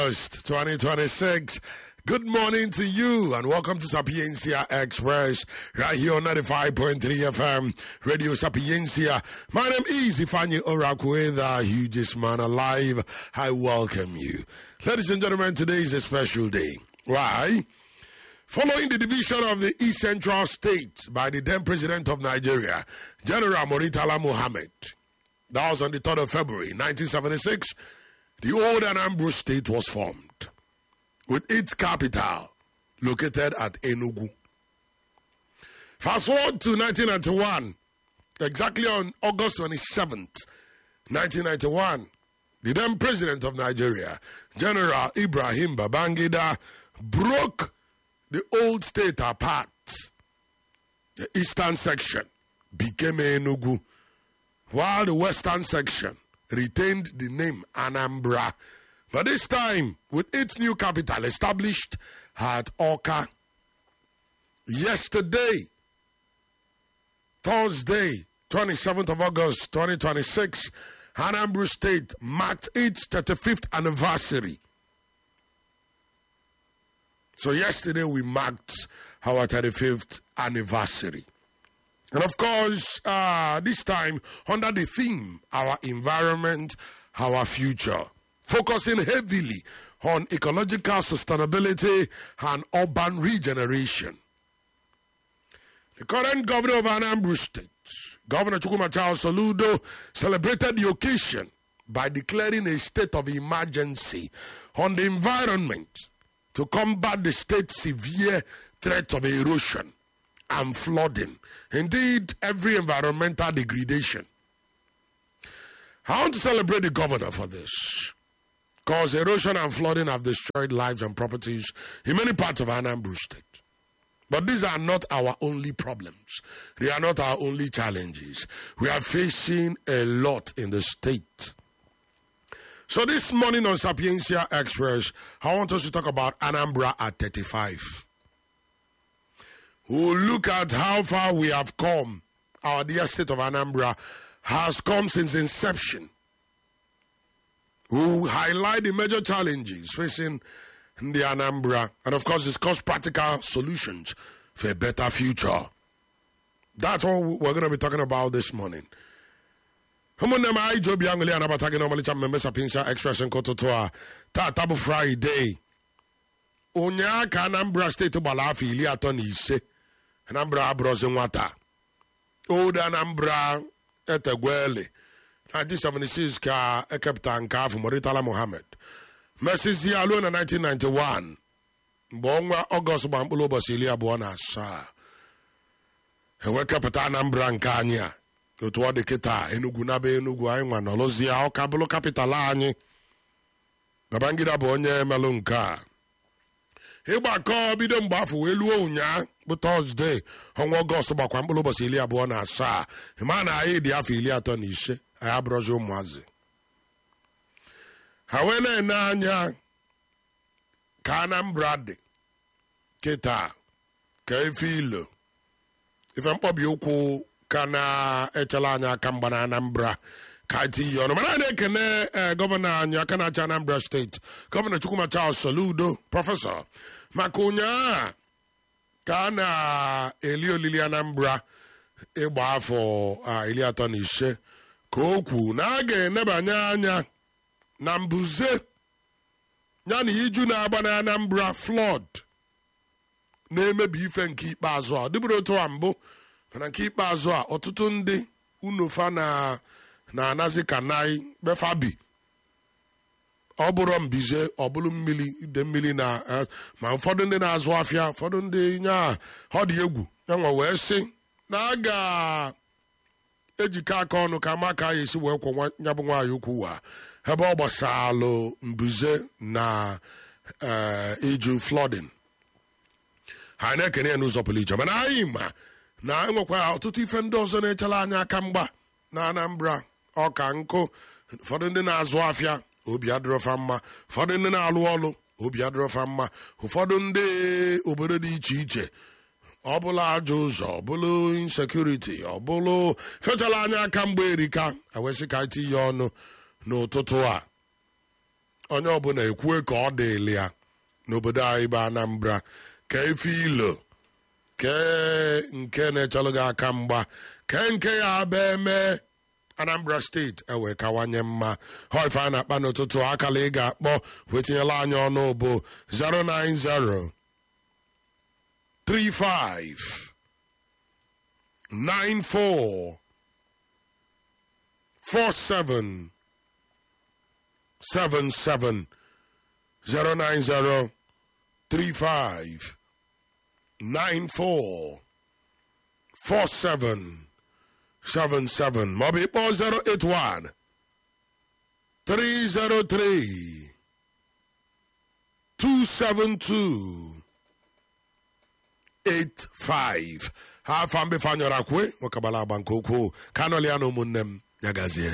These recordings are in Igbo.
1st, 2026. Good morning to you and welcome to Sapiencia Express right here on 95.3 FM Radio Sapiencia. My name is Ifanye Orakwe, the hugest man alive. I welcome you. Ladies and gentlemen, today is a special day. Why? Following the division of the East Central State by the then president of Nigeria, General Moritala Mohammed, that was on the 3rd of February 1976, the old Anambra state was formed with its capital located at Enugu. Fast forward to 1991, exactly on August 27th, 1991, the then president of Nigeria, General Ibrahim Babangida, broke the old state apart. The eastern section became Enugu, while the western section retained the name Anambra. But this time, with its new capital established at Oka. Yesterday, Thursday, 27th of August 2026, Anambra State marked its 35th anniversary. So yesterday we marked our 35th anniversary. And of course, uh, this time under the theme, our environment, our future, focusing heavily on ecological sustainability and urban regeneration. The current governor of Anambra State, Governor Chukuma Charles Soludo, celebrated the occasion by declaring a state of emergency on the environment to combat the state's severe threat of erosion and flooding. Indeed, every environmental degradation. I want to celebrate the governor for this. Because erosion and flooding have destroyed lives and properties in many parts of Anambra State. But these are not our only problems. They are not our only challenges. We are facing a lot in the state. So this morning on Sapiencia Express, I want us to talk about Anambra at 35. We'll look at how far we have come. Our dear state of Anambra has come since inception. We'll highlight the major challenges facing the Anambra and, of course, discuss practical solutions for a better future. That's what we're going to be talking about this morning. ụmụnne m anyị ji obi aṅụli anabata gị n'ọmalịcha mmemme sapinsa express nke ụtụtụ a tata bụ fraịde ụnyaa ka anambra steeti gbara afọ iri atọ na ise anambra abụrụzi nwata old anambra etegwele 1976 ka ekepụta nke afọ moritala mohammed mesizi ya ruo na 1991 mgbe ọnwa ọgọst gba mkpụrụ ụbọchị iri abụọ na asaa ewekepụta anambra nke anyị a otu ọ dị kịta enugwu naba enugwu anyị nwa nọrọzie ọka bụrụ kapital anyị babangida bụ onye melụ nke a ịgbakọ bido mgbe afọ wee luo ụnyaa bụ tọzdee ọnwa ọgọst gbakwa mkpụrụ ụbọchị iri abụọ na asaa ma na anyị dị afọ iri atọ na ise anyị abụrụzi ụmụazị ha wee na-ene anya ka anambra dị kịta ka efe ilo ife mkpọbi ụkwụ ka na-echala anyị aka mgba na anambra ka tinye ọnụ mana a na-ekene gọvanọ anyị aka na-achị anambra steeti gọvanọ chukwuma charles soludo prọfesọ maka ụnyaa ka a na-eli olili anambra ịgba afọ iri atọ na ise ka o kwu na a ga-enebanye anya na mbuze ya na iju na-agba na anambra flood na-emebi ife nke ikpeazụ a ọ dịbụrụ otu a mbụ mana nke ikpeazụ a ọtụtụ ndị unofa na-anazi ka nai befabi ọ bụrụ mbize ọ bụrụ mmiri ide mmiri na ma ụfọdụ ndị na-azụ afịa ụfọdụ ndị nya ọ dị egwu yanwa wee sị na a ga-ejikọ aka ọnụ ka ma ka a esi wee kwụ ya bụ nwaanyị ukwu wa ebe ọ gbasalụ mbuze na iju flooding ha na-ekene ya n'ụzọ pụrụ iche mana anyị ma na enwekwa ọtụtụ ife ndị ọzọ na-echere anyị aka mgba na anambra ọka nkụ ụfọdụ ndị na-azụ afịa obi adịrọfa mma ụfọdụ ndị na-alụ ọlụ obi adịrọfa mma ụfọdụ ndị obodo dị iche iche ọ bụla ajọ ụzọ ọ bụlụ insekuriti ọ bụlụ fechala anya aka mgbe erika ewesị ka tinye ọnụ n'ụtụtụ a onye ọbụla ekwue ka ọ dịịlị ya n'obodo anyị bụ anambra ka efe ilo kee nke na-echelụ gị aka mgba kee nke ya abịa eme anambra steeti ewee kawanye mma hoife a na-akpa n'ụtụtụ akala ị ga-akpọ wetinyela anyị ọnụ bụ 090 35 94 47 77 090 35 94 47 77 maọbụ ịkpọ 081 303 272 85 ha afa mbefe anyọrọ kwe nwekabala agba nke ukwuu ka anọli ya na ụmụnne m ya gazie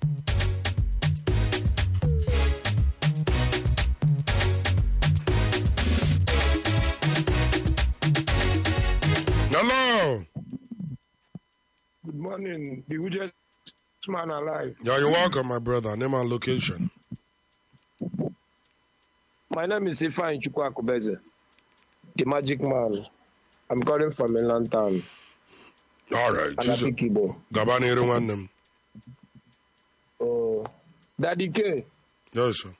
hello Good morning, the hugest man alive. yeah, you're welcome my brother name and location My name is Ifan Chukwakubeze, the magic man. I'm calling from Inland Town, all right Jesus. Anapikibo. gaba n'iru nwanne m Oh, Daddy K, yes sir.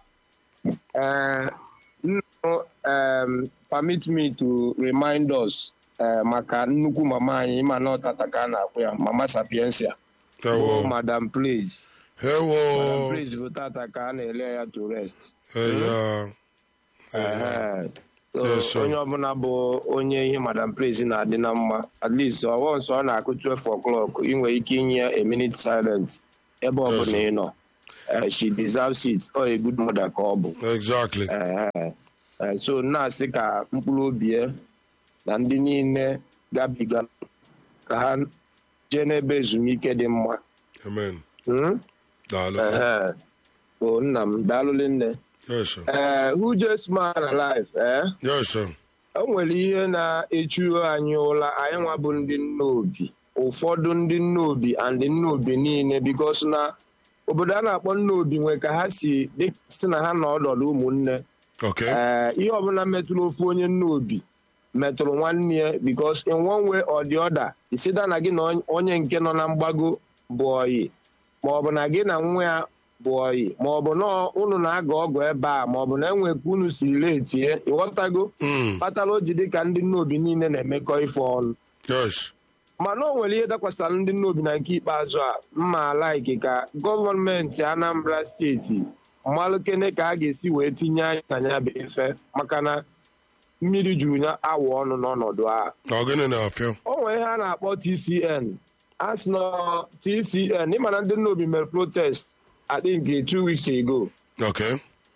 uh, no, um, permit me to remind us uh, maka nnukwu mama anyị ịma na ọtata ka a na-akpụ ya mama sapiensia bụ Ewo. madam praise Ewo. madam praise bụ tata ka a na-ele ya to rest Eya. Ehe. So, Yes, sir. onye ọbụla bụ onye ihe madam praise na-adị na mma at least ọwọ nsọ ọ na-akụ 12 o'clock ị nwere ike inye a minute silent ebe Yes, ọbụla sir. ị nọ Eh, she deserves it ọ a good mother ka ọ bụ Exactly. Ehe. Eh, so na-asị ka mkpụrụ obi ya na ndị niile gabiga ka ha jee n'ebe ezumike dị mma Amen. Hmm? Daalụ. Ehe. o nna m daalụlị nne Yes, sir. ee who just man alive eh? Yes, sir. o nwere ihe na-echu anyị ụla anyị nwa bụ ndị nne obi ụfọdụ ndị nne obi and nne obi niile bikos na obodo a na-akpọ nne obi nwee ka ha si dị site na ha na ọdọdụ ụmụnne Okay. ee ihe ọbụla metụrụ ofu onye nne obi metụrụ nwanne ya bikos in one way or the other isida na gị na onye nke nọ na mgbago bụ oyi maọbụ na gị na nwa ya bụ oyi maọbụ na unu na-aga ọgụ ebe a maọbụ na enwe ka unu siri letie ịghọtago Mm. kpatara o ji dị ka ndị nne obi niile na-emekọ ife ọnụ Yes. mana o nwere ihe dakwasara ndị nne obi na nke ikpeazụ a mma alaiki ka gọọmenti anambra steeti mmalụkene ka a ga-esi wee tinye anya na ya bụ ife maka na mmiri juru ya awa ọnụ n'ọnọdụ a Ọ gịnị na-afịa? o nwere ihe a na-akpọ tcn a sị na tcn ịma na ndị nne obi mere protest adị nke two weeks ago Okay.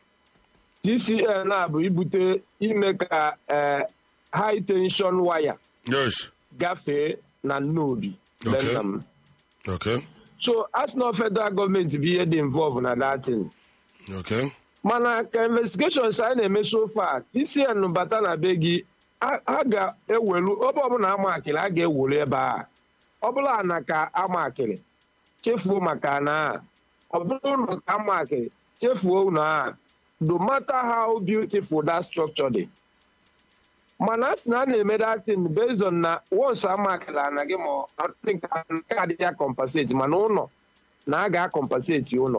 tcn a bụ ibute ime ka eh, high tension waya Yes. gafee na nnobi be Okay. nna m Okay. so as na federal gọọmenti bụ ihe dị involve na datin Okay. mana ka investigations anyị na-eme so far tcn bata na be gị a a ga-ewelu ebe ọbụla amakịrị a ga-ewelu ebe a ọ bụla na ka amakịrị chefuo maka na a ọ bụrụ ụlọ ka amakịrị chefuo na a no matter how beautiful that structure dị mana a sị na a na-eme datin based on na once amakịrị ana gị ma ọ dị nke a- nke adịghị ya compensate mana ụlọ na a ga-akọmpaseti ụlọ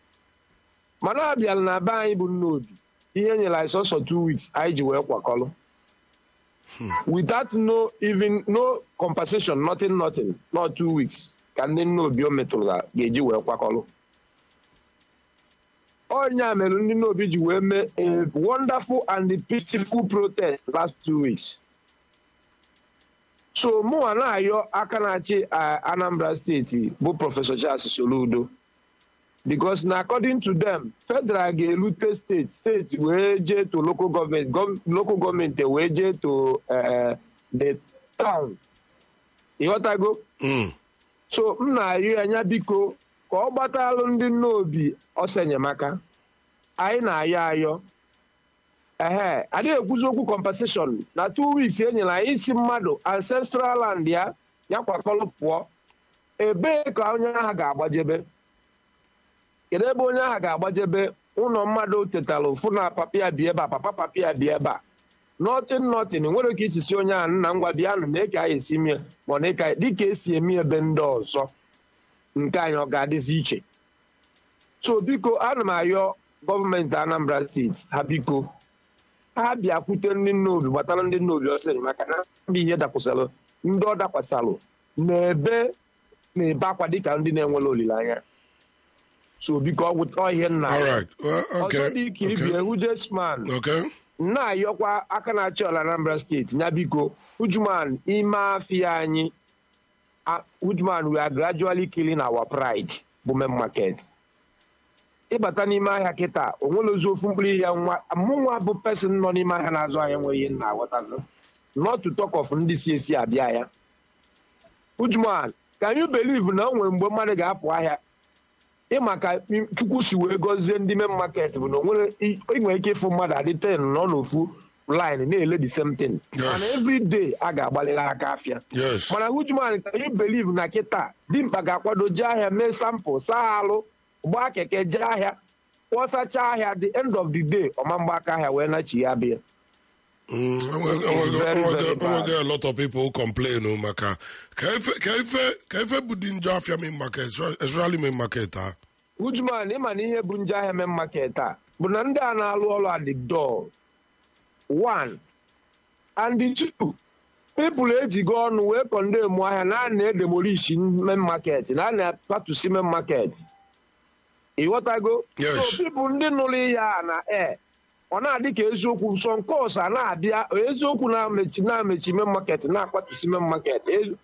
mana a bịara na be anyị bụ nne obi ihe nyere anyị sọsọ two weeks anyị ji wee kwakọrọ without no even no compensation nothing nothing not two weeks ka ndị nne obi o metụrụ ga-eji wee kwakọrọ onye a mere ndị nne obi ji wee mee a wonderful and peaceful protest last two weeks so mụnwa na-ayọ aka na-achị ah, anambra steeti bụ prọfesọ charles soludo because na according to them federal ga-elute steeti steeti wee jee to local government gov- local gọọmenti wee jee to eh, the town ịghọtago Mm. so m na-arịọ anya biko ka ọ gbatalụ ndị nne obi ọsọ enyemaka anyị na-ayọ ayọ ehe adịghị ekwuzi okwu compensation na two weeks e nyere anyị isi mmadụ ancestral land ya ya kwakọrọ pụọ ebee ka onye ahụ ga-agbajebe kedu ebe onye ahụ ga-agbajebe ụlọ mmadụ tetara ofu na papa ya bi ebe a papa papa ya bi ebe a nọtin nọtin nwere ka ichisi onye a nna ngwa bịanụ na eke anyị esi mie ma na eke dịka esi eme ebe ndị ọzọ nke anyị ọ ga-adịzi iche so biko ana m ayọ gọọmenti anambra steeti ha biko ha bịakwute ndị nnobi gbatara ndị nnobi ọsọ enyemaka na ndị ihe dakwasịrị ndị ọ dakwasịrị na-ebe na-ebe akwa dịka ndị na-enwere olileanya so biko ọ ihe nna All right. Well, ọzọ okay. dị ka ibi Okay. hujesman Okay. na-ayọkwa aka na-achị ọla anambra steeti ya biko hujuman ime afia anyị a- hujuman we are gradually killing our pride bụ main market ịbata n'ime ahịa kịta onwere ozu ofu mkpụrụ ihe nwa mụnwa bụ pesin nọ n'ime ahịa na-azụ ahịa nwe ihe na aghọtazi not to talk of ndị si esi abịa ya hujuman can you believe na o nwere mgbe mmadụ ga-apụ ahịa ịma ka chukwu si wee gọzie ndị main market bụ na onwere inwe ike ịfụ mmadụ adị ten nọ n'ofu line na-ele the same thing Yes. mana every day a ga-agbalịrị aka afịa Yes. mana hujuman ka you believe na kịta dimkpa ga-akwado jee ahịa mee sampụl saa alụ gbaa keke jee ahịa kpọsacha ahịa the end of the day ọma mgba aka ahịa wee nachi ya bịa Mm, enwego- It's enwego- very, enwego- very bad. enwego a lot of people who complain o maka ka ife ka ife ka ife bụ dị njọ afịa main market especially main market ha hujuman ịma na ihe bụ nje ahịa main market a bụ na ndị a na-alụ ọrụ adịdọ one and two people ejigo ọnụ wee kọndemụ ahịa na a na-edemolishi main market na a na-apatusi main market ịghọtago Yes. so people ndị nụrụ ihe a na e ọ na-adị ka eziokwu nsọ nke ọsa na-abịa eziokwu na-amechi na-amechi main market na-akpatusi main market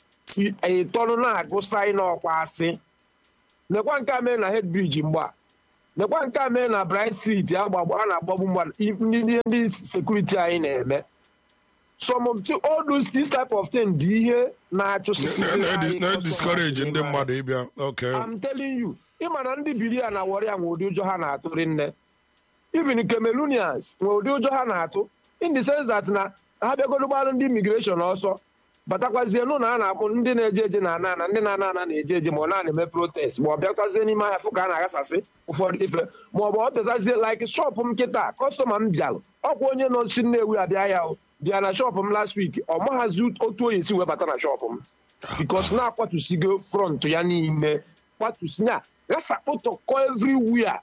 ịtọnụ na-agụ saịn ọkwa asị nekwa nke a mee na head bridge mgba nekwa nke a mee na bright street agbagba a na-agbagbu mmadụ ndị ndị ndị sekuriti anyị na-eme some of the- all those this type of thing dị ihe na-achụsịsị Na- na- anyị na- na customers discourage ndị anyị. mmadụ ịbịa okay I'm telling you ịma na ndị biri ya na wọrị ya nwe ụdị ụjọ ha na-atụrị nne even cameroonians nwe ụdị ụjọ ha na-atụ in the sense that na ha bịagodo gbarụ ndị immigration ọsọ batakwazie nụ na a na-akpụ ndị na-eje eje na ana ana ndị na-ana ana na-eje eje ma ọ na-eme protest ma ọ bịakwazie n'ime ahịa fụ ka a na-aghasasị ụfọdụ ife ma ọ bụ ọ bịazazie like shop m kịta kọstọma m bịalụ ọkwa onye nọ si nnewi abịa ya o bịa na shop m last week ọ maghazi otu onye si wee bata na shop m bikos na-akwatusigo front ya niile kwatusi na gasakpụtọkọ everywhere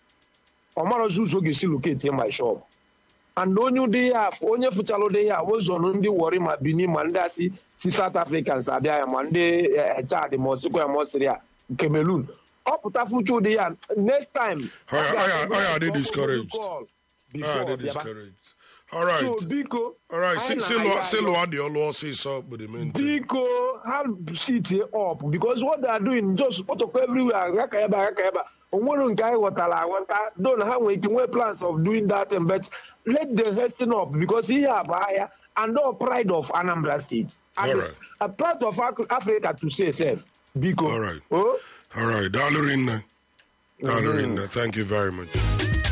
ọ marọzi ụzọ ọ ga-esi locate my shop and onye ụdị ya afọ onye fụchara ụdị ya wezọnụ ndị wọrị ma bini ma ndị asị si south africans abịa ya ma ndị eh, chad ma osikwa ya ma osiri ya cameroon ọ pụta fụcha ụdị ya next time Ọ ya- ọ ya- ọ ya dị discouraged. call Ah, before they bịaba. discouraged all right so biko all right si anyị si na-ayọ lụọ si ayọ. lụọ dị ọlụ ọsịsọ bụ the main thing biko ha sit up because what they are doing just protocol everywhere gaka ebe a gaka ebe a onwere nke anyị ghọtara aghọta do na ha nwere ike nwee plans of doing that thing, but let them hasten up because ihe a bụ ahịa and all pride of anambra state and Alright. a part of Ac- africa to say self biko Alright. oh? all right daalụ rinne daalụ rinne thank you very much